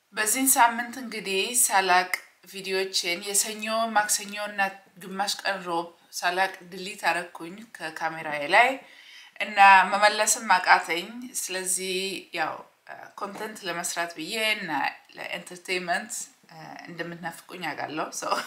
በዚህን ሳምንት እንግዲህ ሳላቅ ቪዲዮችን የሰኞ ማክሰኞ እና ግማሽ ቀን ሮብ ሳላቅ ድሊት አረኩኝ ከካሜራዬ ላይ እና መመለስም አቃተኝ። ስለዚህ ያው ኮንተንት ለመስራት ብዬ እና ለኤንተርቴንመንት እንደምትናፍቁኝ አውቃለሁ።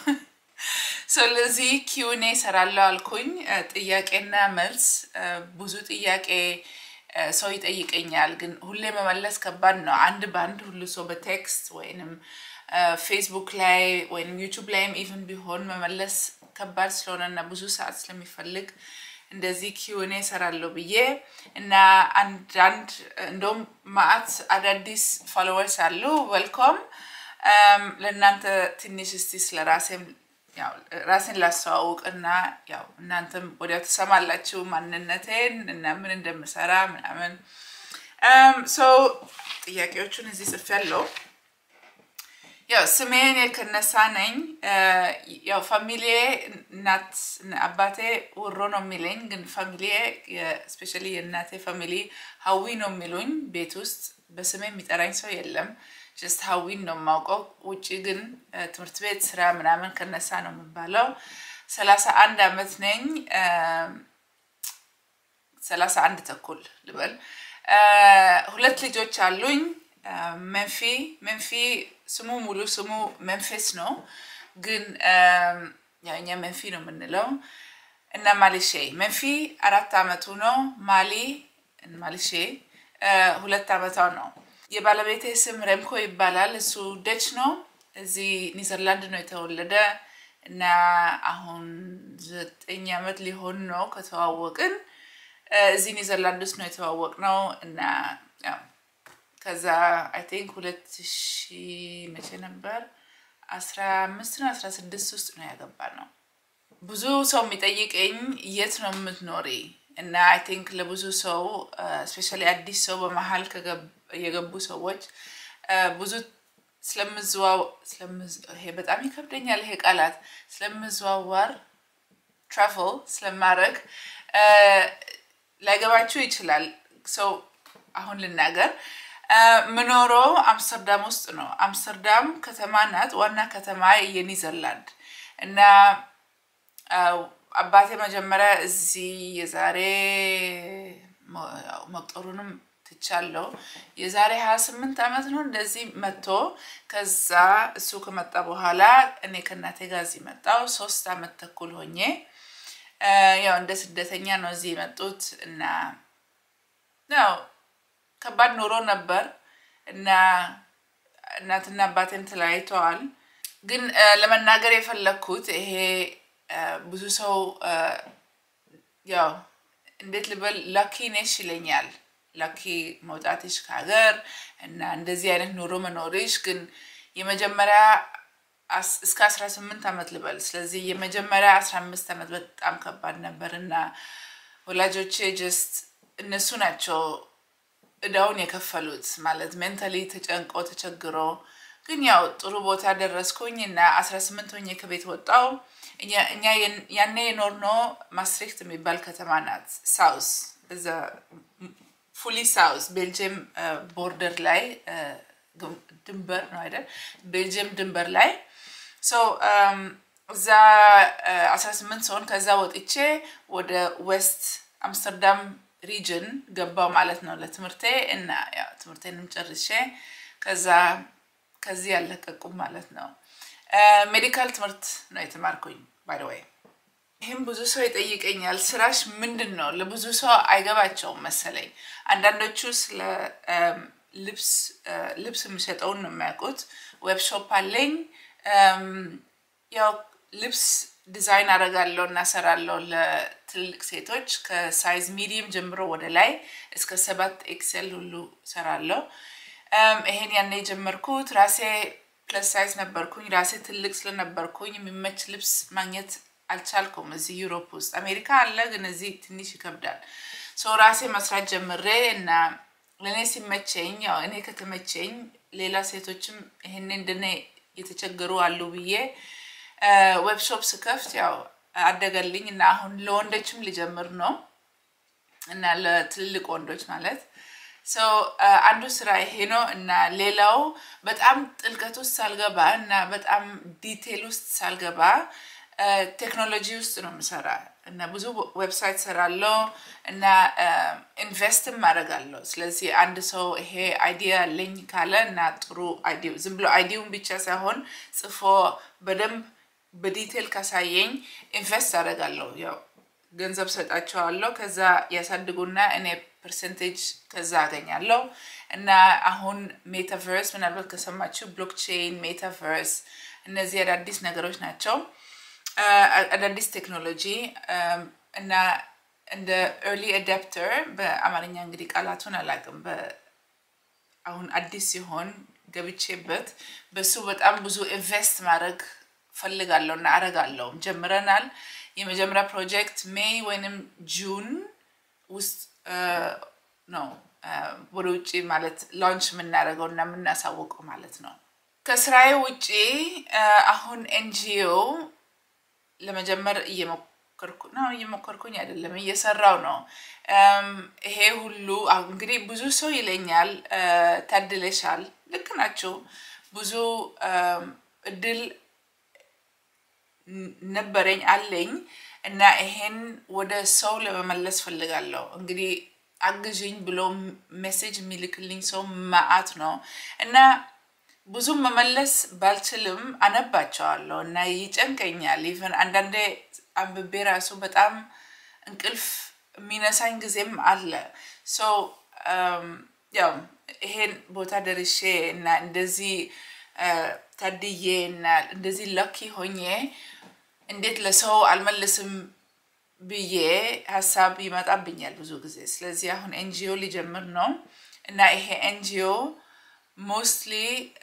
ስለዚህ ኪውኔ ሰራለሁ አልኩኝ። ጥያቄና መልስ ብዙ ጥያቄ ሰው ይጠይቀኛል፣ ግን ሁሌ መመለስ ከባድ ነው። አንድ በአንድ ሁሉ ሰው በቴክስት ወይንም ፌስቡክ ላይ ወይም ዩቱብ ላይም ኢቭን ቢሆን መመለስ ከባድ ስለሆነ እና ብዙ ሰዓት ስለሚፈልግ እንደዚህ ኪውኔ ሰራለሁ ብዬ እና አንዳንድ እንደውም ማአት አዳዲስ ፎሎወርስ አሉ። ዌልኮም ለእናንተ ትንሽ እስቲ ስለ ራሴም ራሴን ላስተዋውቅ እና ያው እናንተም ወዲያው ትሰማላችሁ ማንነቴን እና ምን እንደምሰራ ምናምን። ሰው ጥያቄዎቹን እዚህ ጽፌያለሁ። ያው ስሜን የከነሳ ነኝ። ያው ፋሚሊዬ እናት አባቴ ውሮ ነው የሚለኝ፣ ግን ፋሚሊዬ ስፔሻሊ የእናቴ ፋሚሊ ሀዊ ነው የሚሉኝ። ቤት ውስጥ በስሜ የሚጠራኝ ሰው የለም። ጀስት ሀዊን ነው የማውቀው። ውጭ ግን ትምህርት ቤት ስራ ምናምን ከነሳ ነው የሚባለው። ሰላሳ አንድ አመት ነኝ። ሰላሳ አንድ ተኩል ልበል። ሁለት ልጆች አሉኝ። መንፊ መንፊ ስሙ ሙሉ ስሙ መንፌስ ነው፣ ግን ያው እኛ መንፊ ነው የምንለው እና ማሊሼ መንፊ አራት አመቱ ነው። ማሊ ማሊሼ ሁለት አመቷ ነው። የባለቤቴ ስም ረምኮ ይባላል። እሱ ደች ነው። እዚህ ኒዘርላንድ ነው የተወለደ እና አሁን ዘጠኝ አመት ሊሆን ነው ከተዋወቅን። እዚህ ኒዘርላንድ ውስጥ ነው የተዋወቅ ነው እና ከዛ አይ ቲንክ ሁለት ሺ መቼ ነበር አስራ አምስት ነው አስራ ስድስት ውስጥ ነው ያገባ ነው። ብዙ ሰው የሚጠይቀኝ የት ነው የምትኖሪ እና አይ ቲንክ ለብዙ ሰው ስፔሻሊ አዲስ ሰው በመሀል የገቡ ሰዎች ብዙ ስለምዝዋው ይሄ በጣም ይከብደኛል ይሄ ቃላት ስለምዘዋወር ትራቨል ስለማድረግ ላይገባችሁ ይችላል። ሰው አሁን ልናገር ምኖረው አምስተርዳም ውስጥ ነው። አምስተርዳም ከተማ ናት፣ ዋና ከተማ የኒዘርላንድ እና አባቴ መጀመሪያ እዚህ የዛሬ መቁጠሩንም ትቻለው የዛሬ ሀያ ስምንት ዓመት ነው እንደዚህ መጥቶ ከዛ እሱ ከመጣ በኋላ እኔ ከእናቴ ጋር እዚህ መጣው ሶስት አመት ተኩል ሆኜ ያው እንደ ስደተኛ ነው እዚህ የመጡት እና ያው ከባድ ኑሮ ነበር እና እናትና አባቴም ተለያይተዋል። ግን ለመናገር የፈለግኩት ይሄ ብዙ ሰው ያው እንዴት ልበል ላኪ ነሽ ይለኛል። ላኪ መውጣትሽ ከሀገር እና እንደዚህ አይነት ኑሮ መኖርሽ ግን የመጀመሪያ እስከ አስራ ስምንት ዓመት ልበል። ስለዚህ የመጀመሪያ አስራ አምስት ዓመት በጣም ከባድ ነበር እና ወላጆቼ ጀስት እነሱ ናቸው እዳውን የከፈሉት ማለት ሜንታሊ ተጨንቆ ተቸግሮ፣ ግን ያው ጥሩ ቦታ ደረስኩኝ እና አስራ ስምንት ሆኜ ከቤት ወጣው። እኛ ያኔ የኖርነው ማስትሪክት የሚባል ከተማ ናት፣ ሳውስ እዛ ፉሊ ሳውስ ቤልጅየም ቦርደር ላይ ድንበር ነው አይደል? ቤልጅየም ድንበር ላይ እዛ አስራ ስምንት ሰውን ከዛ ወጥቼ ወደ ዌስት አምስተርዳም ሪጅን ገባው ማለት ነው ለትምህርቴ እና ያው ትምህርቴንም ጨርሼ ከዛ ከዚህ ያለቀቁም ማለት ነው። ሜዲካል ትምህርት ነው የተማርኩኝ ባይ ዘ ወይ። ይህም ብዙ ሰው ይጠይቀኛል፣ ስራሽ ምንድን ነው? ለብዙ ሰው አይገባቸውም መሰለኝ። አንዳንዶቹ ስለ ልብስ ልብስ የሚሸጠውን ነው የሚያውቁት። ዌብሾፕ አለኝ። ያው ልብስ ዲዛይን አደርጋለሁ እና ሰራለሁ ለትልልቅ ሴቶች ከሳይዝ ሚዲየም ጀምሮ ወደ ላይ እስከ ሰባት ኤክሴል ሁሉ ሰራለሁ። ይሄን ያኔ የጀመርኩት ራሴ ፕለስ ሳይዝ ነበርኩኝ። ራሴ ትልቅ ስለነበርኩኝ የሚመች ልብስ ማግኘት አልቻልኩም እዚህ ዩሮፕ ውስጥ። አሜሪካ አለ፣ ግን እዚህ ትንሽ ይከብዳል። ሰው ራሴ መስራት ጀምሬ እና ለእኔ ሲመቸኝ ያው እኔ ከተመቸኝ ሌላ ሴቶችም ይሄኔ እንደኔ የተቸገሩ አሉ ብዬ ዌብሾፕ ስከፍት ያው አደገልኝ እና አሁን ለወንዶችም ሊጀምር ነው እና ለትልልቅ ወንዶች ማለት ሶ አንዱ ስራ ይሄ ነው እና ሌላው በጣም ጥልቀት ውስጥ ሳልገባ እና በጣም ዲቴል ውስጥ ሳልገባ ቴክኖሎጂ ውስጥ ነው የምሰራ እና ብዙ ዌብሳይት ሰራለው እና ኢንቨስትም አደርጋለሁ። ስለዚህ አንድ ሰው ይሄ አይዲያ አለኝ ካለ እና ጥሩ አይዲያ ዝም ብሎ አይዲያውን ብቻ ሳይሆን ጽፎ በደንብ በዲቴል ካሳየኝ ኢንቨስት አደርጋለሁ። ያው ገንዘብ ሰጣቸዋለሁ። ከዛ ያሳድጉና እኔ ፐርሰንቴጅ ከዛ አገኛለሁ እና አሁን ሜታቨርስ ምናልባት ከሰማችሁ ብሎክቼን፣ ሜታቨርስ እነዚህ አዳዲስ ነገሮች ናቸው። አዳዲስ ቴክኖሎጂ እና እንደ ኤርሊ አዳፕተር በአማርኛ እንግዲህ ቃላቱን አላውቅም። አሁን አዲስ ሲሆን ገብቼበት በሱ በጣም ብዙ ኢንቨስት ማድረግ ፈልጋለሁ እና አረጋለሁም ጀምረናል። የመጀመሪያ ፕሮጀክት ሜይ ወይንም ጁን ውስጥ ነው ወደ ውጭ ማለት ላንች የምናደርገው እና የምናሳውቀው ማለት ነው። ከስራዬ ውጭ አሁን ኤንጂኦ ለመጀመር እየሞከርኩ ነው። እየሞከርኩኝ አይደለም እየሰራው ነው። ይሄ ሁሉ እንግዲህ ብዙ ሰው ይለኛል ታድለሻል። ልክ ናቸው። ብዙ እድል ነበረኝ አለኝ እና ይሄን ወደ ሰው ለመመለስ ፈልጋለሁ። እንግዲህ አግዥኝ ብሎ ሜሴጅ የሚልክልኝ ሰው ማአት ነው እና ብዙም መመለስ ባልችልም አነባቸዋለሁ እና ይጨንቀኛል። ኢቨን አንዳንዴ አንብቤ ራሱ በጣም እንቅልፍ የሚነሳኝ ጊዜም አለ። ሶ ያው ይሄን ቦታ ደርሼ እና እንደዚህ ታድዬ እና እንደዚህ ላኪ ሆኜ እንዴት ለሰው አልመልስም ብዬ ሀሳብ ይመጣብኛል ብዙ ጊዜ። ስለዚህ አሁን ኤንጂኦ ሊጀምር ነው እና ይሄ ኤንጂኦ ሞስትሊ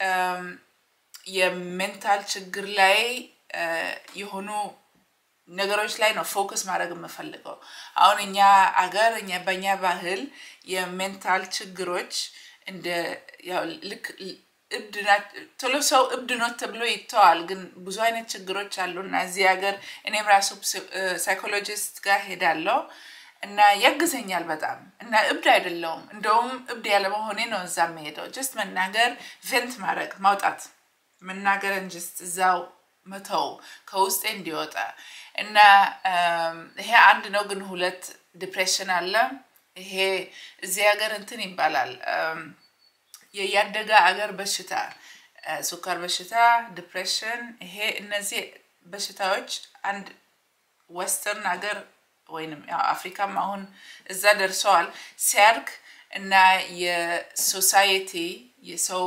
የሜንታል ችግር ላይ የሆኑ ነገሮች ላይ ነው ፎከስ ማድረግ የምፈልገው። አሁን እኛ አገር እኛ በእኛ ባህል የሜንታል ችግሮች እንደ ያው ልክ እብድ ቶሎ ሰው እብድ ነው ተብሎ ይተዋል። ግን ብዙ አይነት ችግሮች አሉ እና እዚህ ሀገር እኔም ራሱ ሳይኮሎጂስት ጋር ሄዳለሁ እና ያግዘኛል በጣም እና እብድ አይደለውም። እንደውም እብድ ያለመሆኔ ነው እዛ የምሄደው። ጀስት መናገር፣ ቬንት ማድረግ፣ ማውጣት መናገርን ጀስት እዛው መተው ከውስጤ እንዲወጣ እና ይሄ አንድ ነው። ግን ሁለት ዲፕሬሽን አለ። ይሄ እዚህ ሀገር እንትን ይባላል የያደገ አገር በሽታ፣ ሱካር በሽታ፣ ዲፕሬሽን። ይሄ እነዚህ በሽታዎች አንድ ወስተርን ሀገር ወይንም አፍሪካም አሁን እዛ ደርሰዋል ሲያድግ እና የሶሳይቲ የሰው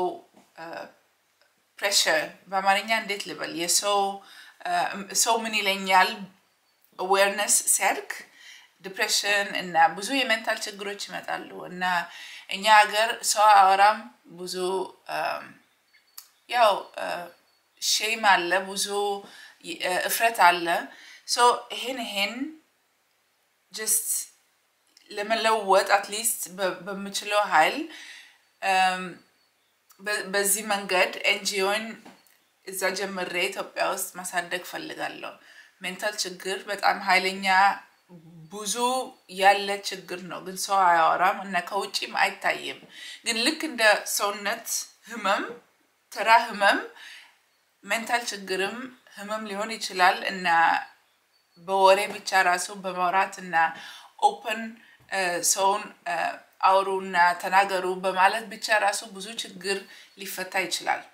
ፕሬሽር በአማርኛ እንዴት ልበል የሰው ሰው ምን ይለኛል አዌርነስ ሲያድግ ዲፕሬሽን እና ብዙ የሜንታል ችግሮች ይመጣሉ እና እኛ ሀገር ሰው አወራም ብዙ ያው ሼም አለ፣ ብዙ እፍረት አለ። ሶ ይሄን ይሄን ጀስት ለመለወጥ አትሊስት በምችለው ኃይል በዚህ መንገድ ኤንጂኦን እዛ ጀምሬ ኢትዮጵያ ውስጥ ማሳደግ ፈልጋለሁ። ሜንታል ችግር በጣም ኃይለኛ ብዙ ያለ ችግር ነው፣ ግን ሰው አያወራም እና ከውጭም አይታይም። ግን ልክ እንደ ሰውነት ህመም፣ ተራ ህመም ሜንታል ችግርም ህመም ሊሆን ይችላል እና በወሬ ብቻ ራሱ በማውራት እና ኦፕን ሰውን አውሩ እና ተናገሩ በማለት ብቻ ራሱ ብዙ ችግር ሊፈታ ይችላል።